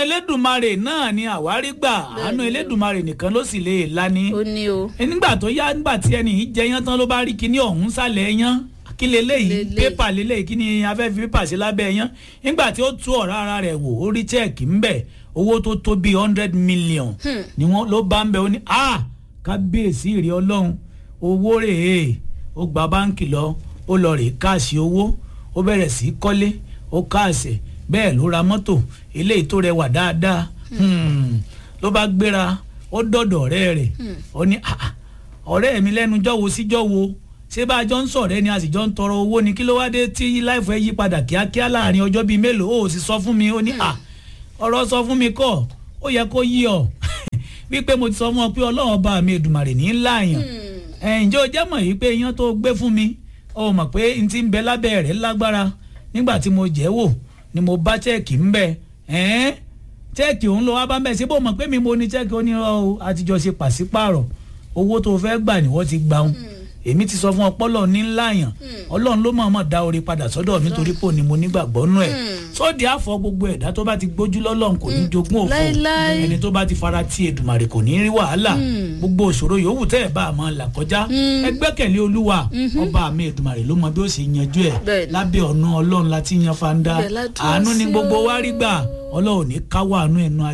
elédùnmarè náà ni àwárí gbà àánú elédùnmarè nìkan ló sì lè lani ó ní o nígbà tó yá nígbà tí ẹni yìí jẹyán tán ló bá rí kinní ọ̀hún sálẹ̀ yán kí leléyìí Lélẹ̀. pépà leléyìí kí ni afẹ́ fi pépà sí lábẹ́ yán nígbà tí ó tú ọ̀rá ara rẹ̀ wò ó rí chẹ́ẹ̀kì ńbẹ̀ owó tó tó bíi hundred million ni wọ́n ló bá ń bẹ̀ ó ní a kábíyèsí ìrì ọlọ́run owó rèé ó gba báǹkì lọ ó lọ rèé káàsì owó ó bẹ̀rẹ̀ sí í kọ́lé ó káàsì bẹ́ẹ̀ ló ra mọ́tò eléyìí tó rẹwà dáadáa Hmm. ló bá gbéra ó dọ̀dọ̀ ọ̀rẹ́ rẹ̀ ó ní "Ah, ah, ọ̀rẹ́ mi lẹ́nu jọ́wo sí jọ́wo ṣé bá a jọ ń sọ̀rẹ́ ni a sì jọ ń tọrọ owó ni kí ló wá dé tí láìfọ ẹ yí padà kíákíá láàrin ọjọ́ bíi mélòó ó sì sọ fún mi ó ní à ọ̀rọ̀ sọ fún mi kọ́ ó yẹ kó yí ọ wípé mo ti sọ fún ọ pé ọlọ́run ọba mi Èdùmàrè ní láàyàn ẹ̀ ǹjẹ́ o jẹ́ mọ̀ yìí pé iyán tó gbé fún mi o mọ̀ pé n ti ń bẹ lábẹ́ rẹ̀ lágbára nígbà tí mo jẹ́ wò ni mo bá chẹ́ẹ̀kì ń bẹ ẹ́n chẹ́ẹ̀kì òun lọ wá bá ń bẹ̀ ṣé bó mọ̀ pé mi mo ní chẹ́ẹ̀kì onírọ̀ o àtijọ́ ṣe pàṣípààrọ̀ owó tó fẹ́ gbà ni wọ́n ti gbà ń èmi ti sọ fún ọpọlọ ní láàyàn ọlọ́run ló mọ̀ọ́mọ̀ dá orí padà sọ́dọ̀ mi torí pò ní mo nígbàgbọ́ nú ẹ̀ sóde àfọ gbogbo ẹ̀dá tó bá ti gbójú lọ́lọ́run kò ní jogún òfò Láíláí. ẹni tó bá ti fara ti Èdùmàrè kò ní rí wàhálà gbogbo òṣòro yòówù tẹ́ ẹ̀ bá a máa là kọjá ẹ gbẹ́kẹ̀lé olúwa ọba mi Èdùmàrè ló mọ bí ó sì yanjú ẹ̀ Bẹ́ẹ̀ni. lábẹ́ ọ̀nà ọlọ́run láti yan fanda Ibẹ̀ la dúró àánú ni sí gbogbo o. wa rí gbà ọlọ́run ní káwọ́ àánú ẹnu